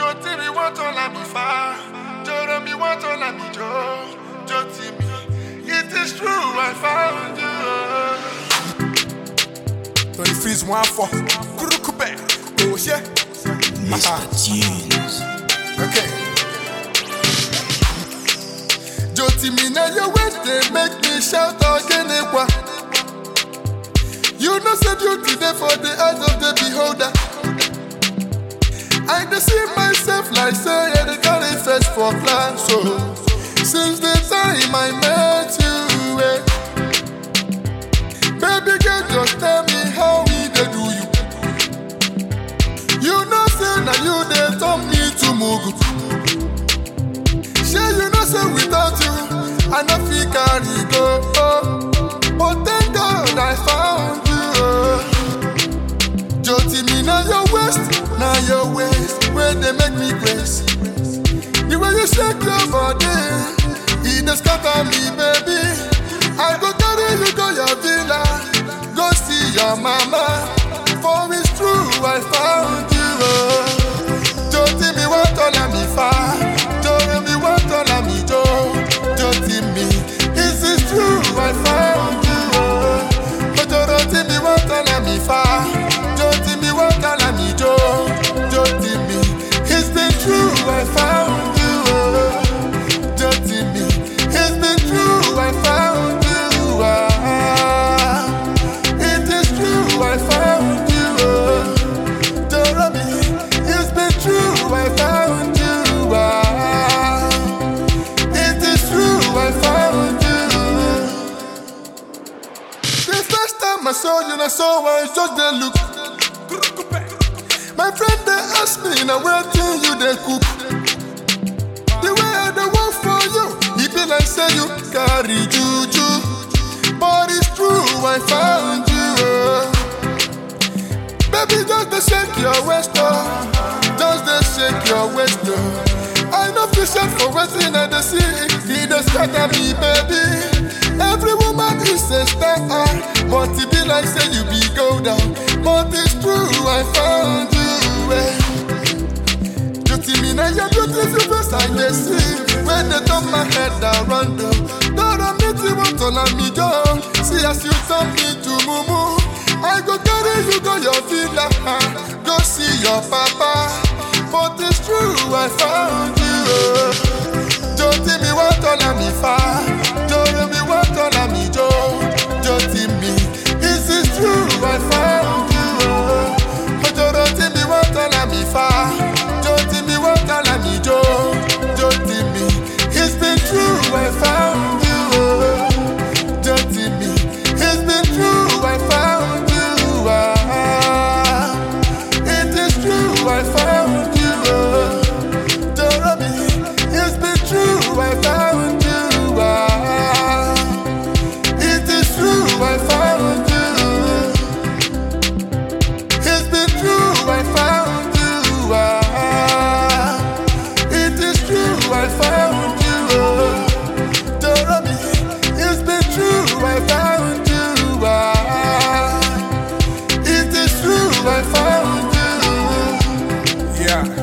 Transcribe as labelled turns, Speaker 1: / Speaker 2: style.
Speaker 1: Jó tí mi wọ́n tán là mí fa. Jọ̀rọ̀ mi wọ́n tán là mí jó. Jó tí mi. It is true I found you.
Speaker 2: Tony Freeze one for Kurukube. Oh yeah.
Speaker 3: Mr. Tunes.
Speaker 2: Okay. Joti mi na your way they make me shout again ekwa. You know say beauty there for the eyes of the beholder. I dey see myself like say I dey carry face for class. So since the time I met you, eh, baby girl just tell me how we dey do you. You know say na you dey turn me to mugu. Shey you know say without you, I no fit carry go. Oh. But thank God I found you. Oh. Joti me na your waist, na your waist, where they make me grace. The way you shake your body, it dey scatter me, baby. I go carry you go your villa, go see your mama. For it's true, I found you. Oh. Joti mi wá tọ́lá mi fa, jọ̀rọ̀ mi wá tọ́lá mi jó. Joti mi, is it true, I found you. Oh. Ojoro tí mi wá tọ́lá mi fa, joti mi wá tọ́lá mi jó. Joti mi, it's been true, I found you. Oh. Joti mi, it's been true, I found you. Ah. It is true, I found you. Oh. Joromi, it's been true, I found you. Ah, it is true, I found you. The first time I saw you, I saw I just dey look. My friend they ask me, now where thing you they cook? The way I dey work for you, it be like say you carry juju. But it's true, I found you. Oh. Baby, just dey shake your waist, oh. Just dey shake your waist, oh. I know fi shake for wetin I dey see. E dey scatter me, baby. Every woman is a star, but e be like say you be gold, oh. But it's true, I found you. Eh. Joti me na your beautiful face I dey see. When they turn my head around, oh. Dora me ti want to let me go. See as you turn me to mumu. I go carry you go your villa, ah, go see your papa. But it's true, I found you. oh. Joti mi wá tọ́lá mi fa, jọ̀rọ̀ mi wá tọ́lá mi jó. Joti mi, is it true, I found you. oh. Ojoro tí mi wá tọ́lá mi fa, joti mi wá tọ́lá mi jó. Joti mi, it's been true, I found you. oh. Joti mi, it's been true, I found you. Ah, it is true, I found you. Oh. Joromi, it's been true, I found you. Ah, it is true, I found you. It's been true, I found you. Ah, it is true, I found you. Oh. Joromi, it's been true, I found you. Ah, it is true, I found you. Yeah.